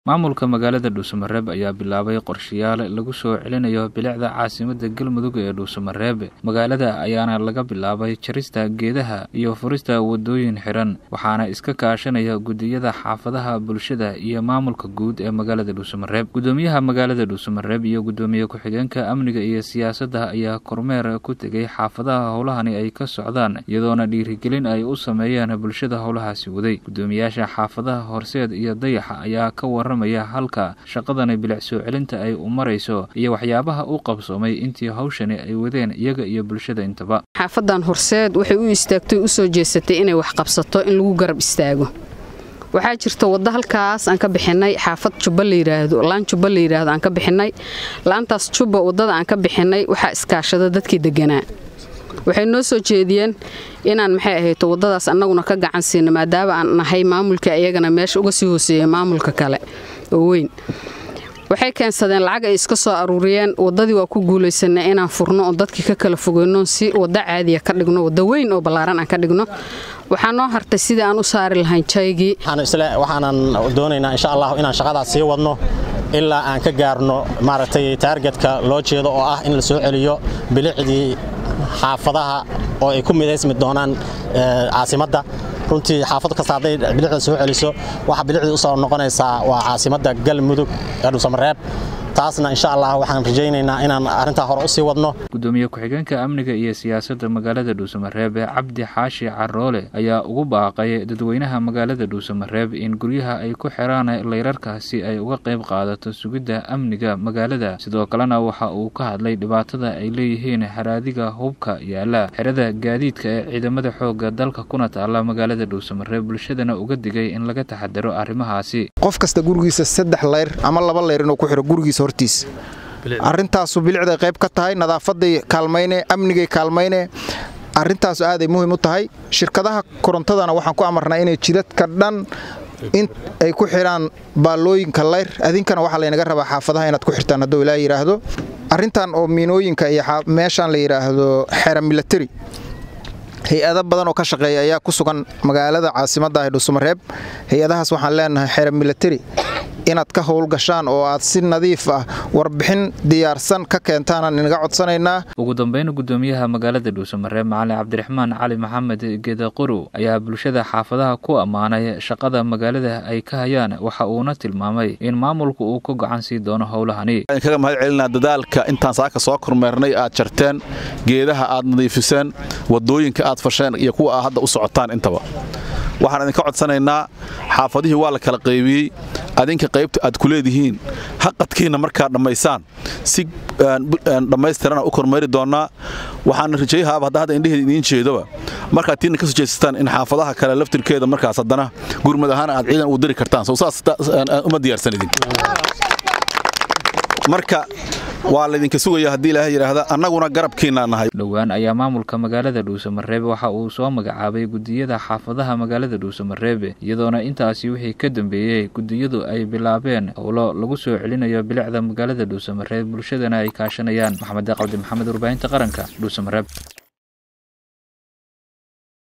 maamulka magaalada dhuusamareeb ayaa bilaabay qorshayaal lagu soo celinayo bilicda caasimada galmudug ee dhuusamareeb magaalada ayaana laga bilaabay jarista geedaha iyo furista wadooyin xiran waxaana iska kaashanaya gudiyada xaafadaha bulshada iyo maamulka guud ee magaalada dhuusamareeb gudoomiyaha magaalada dhuusamareeb iyo gudoomiye ku-xigeenka amniga iyo siyaasadda ayaa kormeer ku tegay xaafadaha howlahani ay ka socdaan iyadoona dhiirigelin ay u sameeyeen bulshada howlahaasi waday gudoomiyaasha xaafadaha horseed iyo dayaxa ayaa ka waramaya halka shaqadani bilic soo celinta ay u marayso iyo waxyaabaha u qabsoomay intii hawshani ay wadeen iyaga iyo bulshada intaba xaafadan horseed waxay u istaagtay u soo jeesatay inay wax qabsato in lagu garab istaago waxaa jirta wadda halkaas aan ka bixinay xaafad jubba layidhaahdo laan jubba layidhaahdo aan ka bixinay laantaas jubba waddada aan ka bixinay waxaa iskaashada dadkii deganaa waxay noo soo jeediyeen inaan maxay ahayto waddadaas annaguna ka gacan siina maadaama aan nahay maamulka iyagana meesha uga sii hooseeya maamulka kale oo weyn waxay keensadeen lacag ay iska soo aruuriyeen waddadii waa ku guulaysanay inaan furno oo dadkii ka kala fogeyno si wadda caadiya ka dhigno wadda weyn oo ballaaran aan ka dhigno waxaa noo hartay sidii aan u saari lahayn jaygii waxaanan doonaynaa insha allah inaan shaqadaas sii wadno ilaa aan ka gaarno maaragtay taargetka loo jeedo oo ah in la soo celiyo bilicdii xaafadaha oo ay ku midaysmi doonaan caasimadda runtii xaafad kasta hadday bilicda soo celiso waxa bilicdii u soo noqonaysaa waa caasimadda galmudug ee dhuusamareeb taasna insha allah waxaan rajaynaynaa inaan arrintaa hore u sii wadno gudoomiye ku-xigeenka amniga iyo siyaasadda magaalada dhuusamareeb cabdi xaashi caroole ayaa ugu baaqay dadweynaha magaalada dhuusamareeb in guryaha ay ku xiraan layrarka si ay uga qayb qaadato sugidda amniga magaalada sidoo kalena waxa uu ka hadlay dhibaatada ay leeyihiin haraadiga hubka yaala xerada gaadiidka ee ciidamada xooga dalka kuna taala magaalada dhuusamareeb bulshadana uga digay in laga taxadaro arrimahaasi qof kasta gurigiisa saddex layr ama laba layr inuu ku xiro gurigiisa hortiis arrintaasu bilicday qayb ka tahay nadaafaday kaalmayne amnigay kaalmayne arrintaasu aaday muhiim u tahay shirkadaha korontadana waxaan ku amarnaa inay jidadka dhan in ay ku xidhaan baallooyinka layr adinkana waxaa laynaga rabaa xaafadaha inaad ku xirtaan hadduu ilaa yidhaahdo arrintan oo miinooyinka iyo meeshaan la yidhaahdo xera milatari hay-ado badan oo ka shaqeeya ayaa ku sugan magaalada caasimadda ah dhuusamareeb hay-adahaas waxaan leenahay xera milatari inaad ka howlgashaan oo aad si nadiif ah warbixin diyaarsan ka keentaanaan inaga codsanaynaa ugu dambeyn gudoomiyaha magaalada dhuusamareeb macalin cabdiraxmaan cali maxamed geedaqorow ayaa bulshada xaafadaha ku ammaanay shaqada magaalada ay ka hayaan waxa uuna tilmaamay in maamulku uu ka gacan sii doono howlahani kaga mahad celinaa dadaalka intaan saaka soo kormeernay aad jarteen geedaha aad nadiifiseen wadooyinka aad fasheen iyo kuwa aad hadda u socotaan intaba waxaan idinka codsanaynaa xaafadihii waa la kala qaybiyey adinka qaybta aad ku leedihiin haqadkiinna markaad dhammaysaan si dhammaystirana u kormeeri doonnaa waxaana rajayahaaba hadda hadda indheheeda idiin jeedoba markaad tiinna ka soo jeesataan in xaafadaha kale laftirkeeda markaas haddana gurmad ahaan aad ciidan ugu diri kartaan sow saas uma diyaarsan idin marka waa laydinka sugaya haddii ilaaha yidhaahda annaguna garabkiinaa nahay dhowaan ayaa maamulka magaalada dhuusamareeb waxa uu soo magacaabay gudiyada xaafadaha magaalada dhuusamareeb iyadoona intaasi wixii ka dambeeyey gudiyadu ay bilaabeen howlo lagu soo celinayo bilicda magaalada dhuusamareeb bulshadana ay kaashanayaan maxamed qabdi maxamed warbaahinta qaranka dhuusamareeb